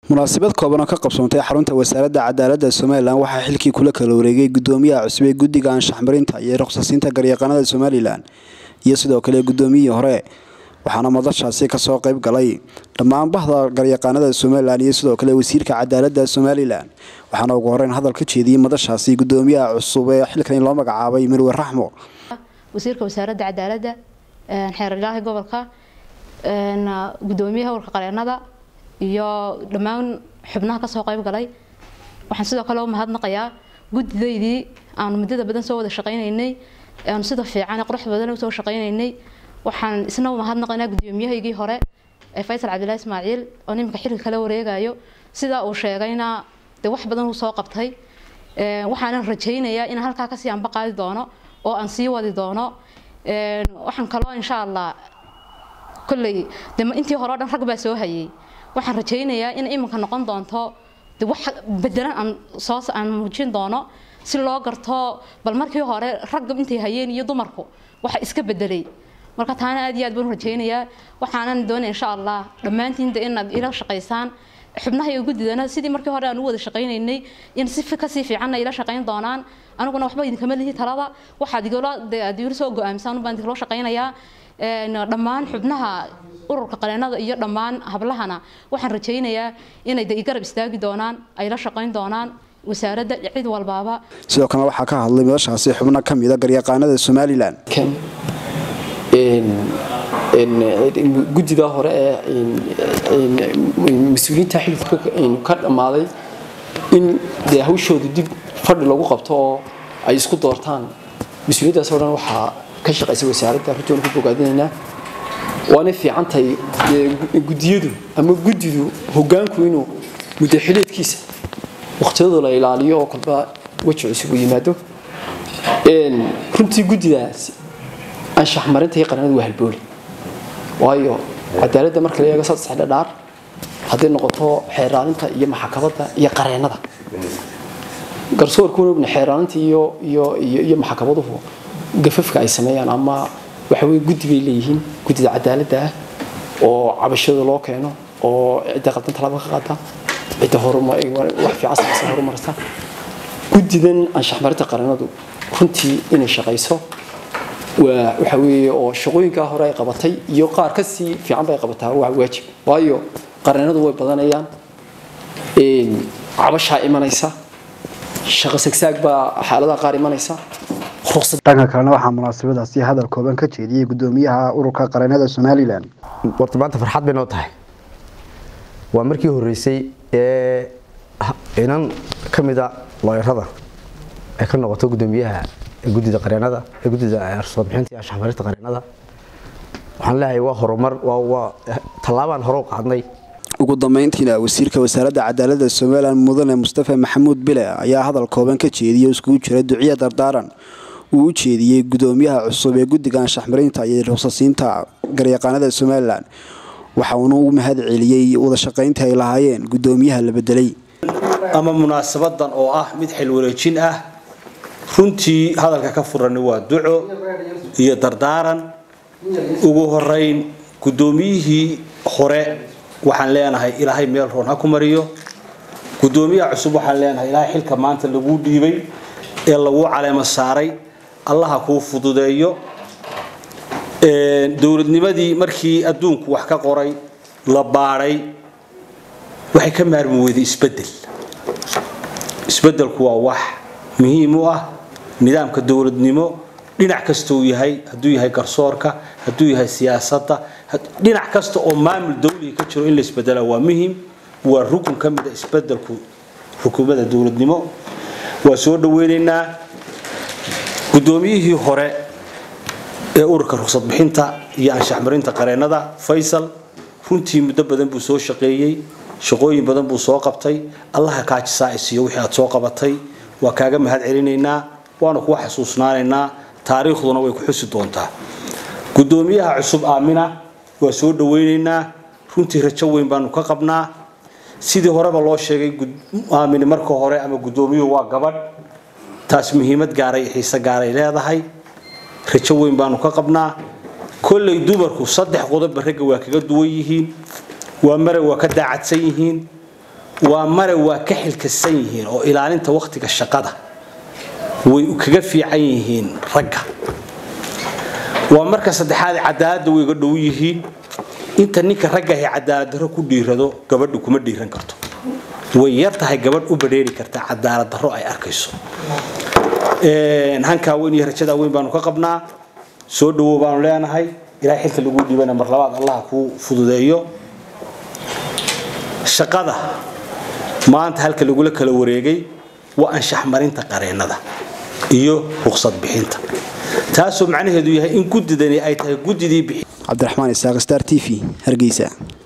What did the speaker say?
munaasabad kooban oo ka qabsoontay xarunta wasaaradda cadaaladda somalilan waxaa xilkii kula kala wareegay gudoomiyaha cusub ee guddiga anshaxmarinta iyo ruqsasiinta garyaqaanada somalilan iyo sidoo kale gudoomiyihii hore waxaana madashaasi kasoo qayb galay dhammaan bahda garyaqaanada somalilan iyo sidoo kale wasiirka cadaaladda somalilan waxaana ugu horeyn hadal ka jeediyey madashaasi gudoomiyaha cusub ee xilkan loo magacaabay mirwe raxmo wasiirka wasaaradda cadaaladda xeeraryaha gobolka gudoomiyaha warka qareenada iyo dhammaan xubnaha kasoo qayb galay waxaan sidoo kale u mahadnaqayaa guddidaydii aanu muddada badan soo wada shaqaynaynay aanu sida fiican qurux badan usoo shaqaynaynay waxaan isna u mahadnaqaynaa gudoomiyahaygii hore ee faysal cabdillahi ismaaciil oo nimanka xilka kala wareegayo sida uu sheegayna dee wax badan uu soo qabtay waxaanan rajaynayaa inaan halkaa kasii anba qaadi doono oo aan sii wadi doono waxaan kaloo insha allah kolley de intii hore o dhan rag baa soo hayay waxaan rajaynayaa in iminka noqon doonto de wax bedelan aan soo aan muujin doono si loo garto bal markii hore ragga intay hayeen iyo dumarku waxa iska bedelay marka taana aad iyo aad baan u rajaynayaa waxaanan doonaya insha allah dhammaantiin de inaad ila shaqaysaan xubnaha iyo guddidana sidii markii hore aan u wada shaqaynaynay in si kasii fiicanna ila shaqayn doonaan aniguna waxba idinkama lihi talada waxaad igala aad igala soo go-aamisaan baan idinkala shaqaynayaa dhammaan xubnaha ururka qareenada iyo dhammaan hablahana waxaan rajaynayaa inay de igarab istaagi doonaan ay la shaqayn doonaan wasaaradda cid walbaaba sidoo kale waxaa ka hadlay madashaasi xubno ka mida garyaqaanada somalilan guddida hore ee mas-uuliyiinta xilka ka dhammaaday in dee hawshooda dib fadhi lagu qabto oo ay isku doortaan mas-uuliyaddaas oo dhan waxaa ka shaqaysa wasaaradda runtoona ku bogaadinaynaa waana fiicantahay guddiyadu ama guddidu hogaanku inuu muddo xileedkiisa waqtiyadoo la ilaaliyo oo kolba weji cusub u yimaado runtii guddidaas anshax marinta iyo qaranadu waa halbooli waayo cadaaladda marka la eego saddex dhadhaar hadday noqoto xeeraalinta iyo maxakamadda iyo qareenada garsoorkuuna ogna xeeraalinta iyo iyo iyo iyo maxkamaduhu gafafka ay sameeyaan ama waxa weye guddi bay leeyihiin guddida cadaaladda ah oo cabashada loo keeno oo cidda qaldan talaaba ka qaata cidda wax fiican samaysa horumarta guddidan anshax marinta qareenadu runtii inay shaqayso waa waxa weeye oo shaqooyinkaa hore ay qabatay iyo qaar ka sii fiican bay qabataa waa waajib waayo qareenadu way badanayaan cabashaa imanaysa shaqo sagsaag baa xaaladaha qaar imanaysa dhanka kalena waxaa munaasabadaasi hadal kooban ka jeediyey gudoomiyaha ururka qareenada somalilan warta maanta farxad bay noo tahay waa markii horreysay ee inan ka mida looyarada ay ka noqoto gudoomiyaha guddida qareenada ee guddida ruqsadbixinta iyo anshaxmarinta qareenada waxaan leeyahay waa horumar waa waa tallaabaan hore u qaadnay ugu dambeyntiina wasiirka wasaaradda cadaaladda somalilan mudane mustafa maxamuud bile ayaa hadal kooban ka jeediyey oo iskugu jira duciya dardaaran uu u jeediyey gudoomiyaha cusub ee guddiga anshaxmarinta iyo ruqsasiinta garyaqaanada somalilan waxa uuna u mahad celiyey wada shaqayntii ay lahaayeen gudoomiyaha la bedelay ama munaasabadan oo ah mid xilwareejin ah runtii hadalka ka furani waa duco iyo dardaaran ugu horeyn gudoomiyihii hore waxaan leenahay ilaahay meel roon ha ku mariyo gudoomiyaha cusub waxaan leenahay ilaahay xilka maanta laguu dhiibay ee laguu caleemo saaray allaha kuu fududeeyo dowladnimadii markii adduunku wax ka qoray la baadhay waxay ka maarmi weyday isbedel isbedelku waa wax muhiim u ah nidaamka dowladnimo dhinac kasta uu yahay hadduu yahay garsoorka hadduu yahay siyaasadda dhinac kasta oo maamul dawliga ka jiro in la isbedela waa muhiim waa rukun ka mid a isbedelku xukuumadda dowladnimo waa soo dhaweynaynaa gudoomiyihii hore ee ururka ruqsad bixinta iyo anshaxmarinta qareenada faysal runtii muddo badan buu soo shaqeeyey shaqooyin badan buu soo qabtay allaha kaajisaacisiyo wixii aad soo qabatay waa kaaga mahad celinaynaa waana kuwa xasuusnaanaynaa taariikhduna way ku xusi doontaa gudoomiyaha cusub aamina waa soo dhaweynaynaa runtii rajo weyn baanu ka qabnaa sidii horeba loo sheegay aamini marka hore ama gudoomiyuhu waa gabadh taas muhiimad gaaray xiise gaaray leedahay rajo weyn baanu ka qabnaa kolley dumarku saddex qodobba ragga waa kaga duwan yihiin waa mare waa ka daacadsan yihiin waa mare waa ka xilkasan yihiin oo ilaalinta wakhtiga shaqada way kaga fiican yihiin ragga waa marka saddexaad cadaaladda way uga dhow yihiin inta ninka raggahi cadaalad darro ku dhiirado gabadhu kuma dhiiran karto way yar tahay gabadh u badheeri karta cadaalad darro ay arkayso hankaa weyn iyo rajadaa weyn baanu ka qabnaa soo dhawow baanu leenahay ilaahay xilka lagu dhiibana mar labaad allah kuu fududeeyo shaqada maanta halka lagula kala wareegay waa anshax marinta qareennada iyo ruqsad bixinta taasoo macnaheedu yahay in guddidani ay tahay guddidii bixi cabdiraxmaan isaaq star t v hargeysa